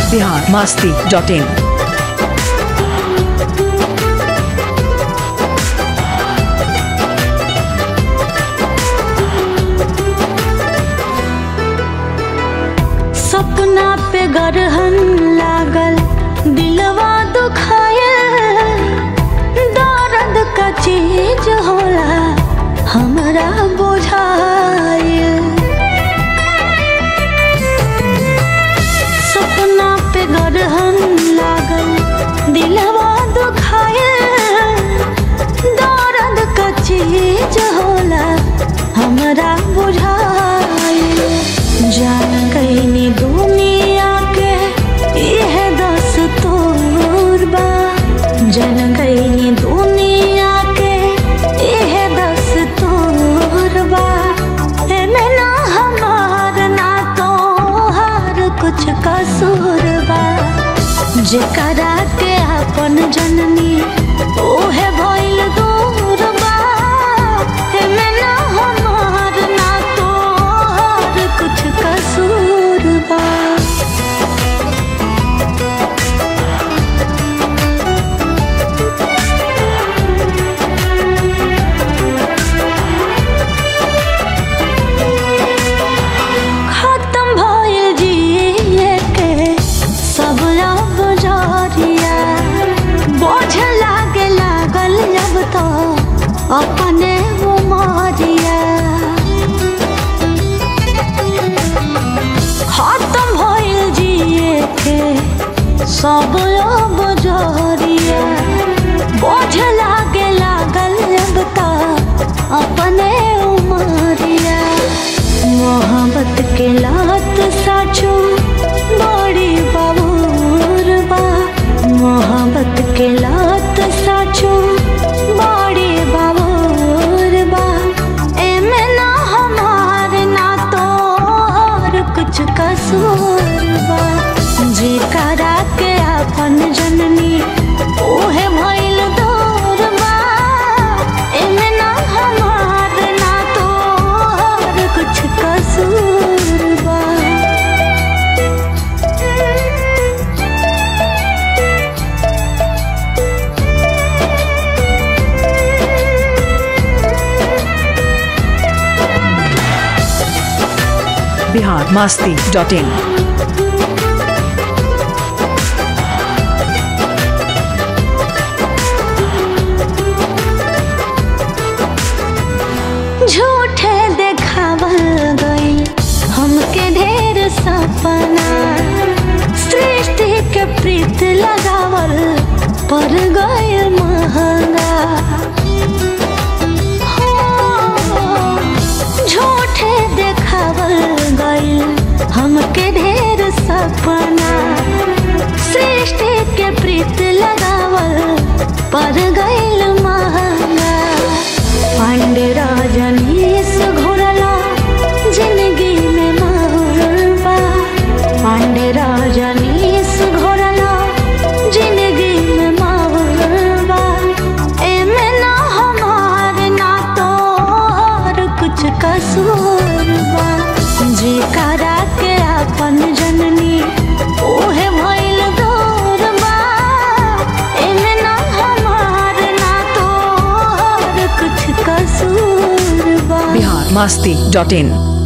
Bihar Masti dot in सपना पे गरहन लागल दिलवा दुखायल दर्द का चीज होला हमरा बुझायल सपना पे गरहन लागल दिलवा दुखायल दर्द का चीज होला हमरा बुझायल जान गईनी दुनिया के यह दस तोर बा जान गईनी दुनिया के यह दस तोर बा एमे ना हमार ना तोहार कुछ कसूर बा जेकरा के अपन जननी ओहे भइल दूर बा एमे ना हमार ना तोहार कुछ कसूर बा खत्म भइल जिए के सब अब जरिया बोझ लागे लागल अब तो अपने उमरिया खत्म भइल जिए के सब अब जरिया बोझ लागे लागल अब तो अपने उमरिया मोहब्बत के लात साचो बड़ी बाबूर बा मोहब्बत के लात साचो बड़ी बाबूर बा एमे ना हमार ना तोहर कुछ कसूर बा जेकरा के अपन जननी ओहे भइल दूर बा एमे ना हमार ना तोहर कुछ कसूर बा बिहार मास्ती डॉट इन झूठे देखावल गई हमके ढेर सपना सृष्टि के प्रीत लगावल पर गए महंगा हो, झूठे देखावल गई हमके ढेर सपना सृष्टि के प्रीत लगावल पर गईल महंगा पांडे राजनीस घोरला जिंदगी में मारबा पांडे राजनीस घोरला जिंदगी में मारबा एमे ना हमार ना तोहर कुछ कसूर बा जेकरा के अपन जननी ओहे भइल दूर बा एमे ना हमार ना तोहर कुछ कसूर बा बिहार मास्ती डॉट इन